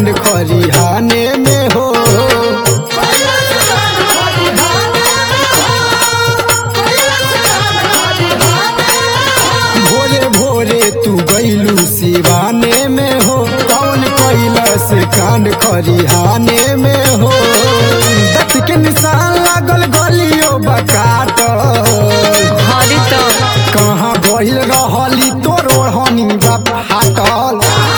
कांड खरिहाने में हो भोरे भोरे तू गईलू सिवाने में हो कौन कैलस कांड खरिहाने में हो दत के निशान लागल गलियो बकाटल हरे तो कहाँ गइल रहली तोर ओढ़नी बा फाटल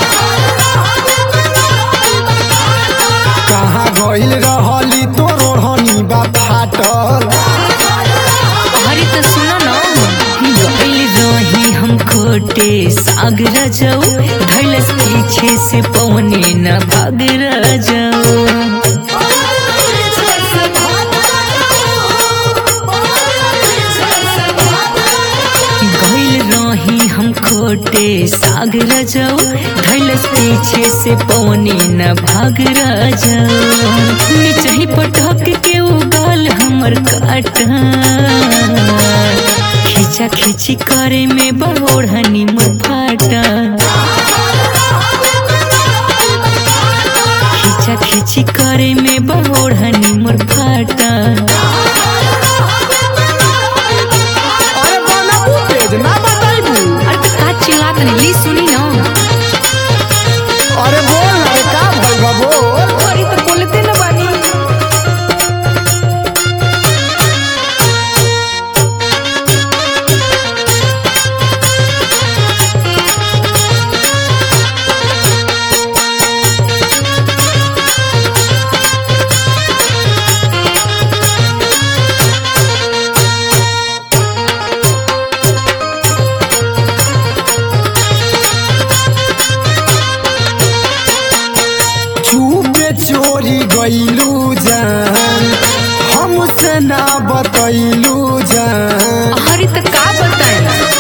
कहाँ गइल रहली तोर ओढ़नी बा फाटल हरे तो सुनो ना गइल रही हम खोटे सागर जाऊ धैलस पीछे से पवने न भाग जाऊ गइल रही हम खोटे सागर जाऊ धैलस पीछे से पवने न भाग जाऊ निचही पटक के उगाल हमर काटा खींचा खींची करे में बहोढ़नी मुँह फाटा खींचा खींची करे में बहोढ़नी मुँह फाटा अरे बनाबू तेज ना बताइबू अरे तो का चिल्लात नहीं ली सुनी ना अरे बोल ना का भइल बा बोल अरे तो बोलते ना बानी चुपे चोरी गइलू जान हमसे ना बतैलू जान अरे तो का बताए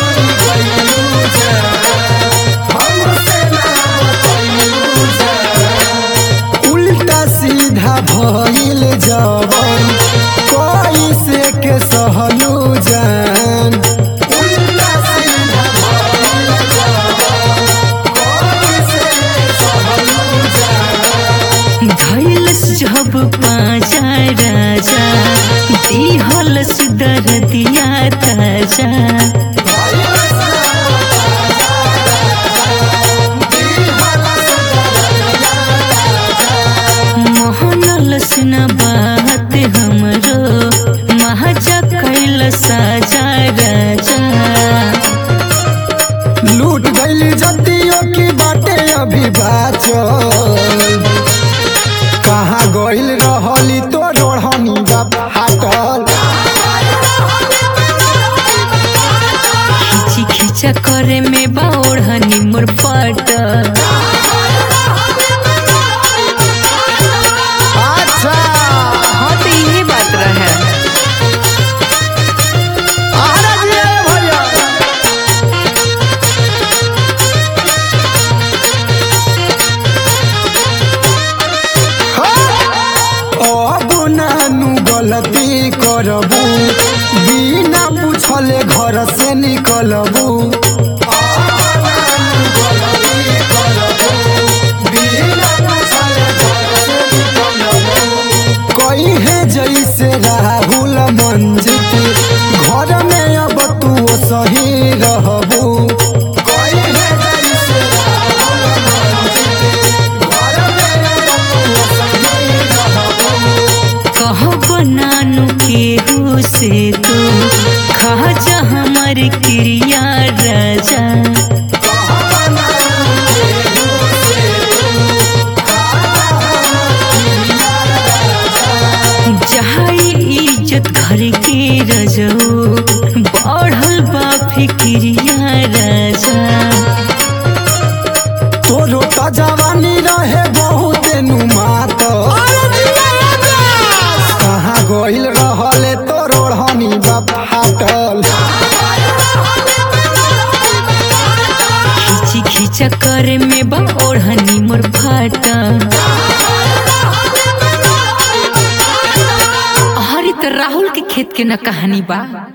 उल्टा सीधा भइल जवन कैसे के सहलू जान उल्टा सीधा भइल जवन कैसे के सहलू जान धैलस जब पाजा राजा दिहलस दरदिया ताजा मोहनलस न बात हमरो महाजा कैल साजा राजा लूट गईली जतियों की बाटे अभी बाचल कहाँ गइल रहली तो रोहनी बा फाटल खींची खींचा करे में बाओढ़नी मोर पाटा अच्छा हाँ तो यही बात रहे अरे जी भैया अब नानू गलती करबू बिना पूछले घर से निकलबू कही है जैसे राहुल मंजित घर में अब तू सही रहबू कही है जैसे राहुल मंजित घर में अब तू सही रहबू कहो बनानु केहू से तू खा जा हमर क्रिया राजा जहाई इज्जत घर के रजो बढ़ल बा फिक्रिया राजा तोरो त जवानी रहे बहुत नुमात कहाँ गइल रहले तोर ओढ़नी बा फाटल खींची खींचा करे में बा ओढ़नी मोर फाटा हरी तो राहुल के खेत के न कहानी बा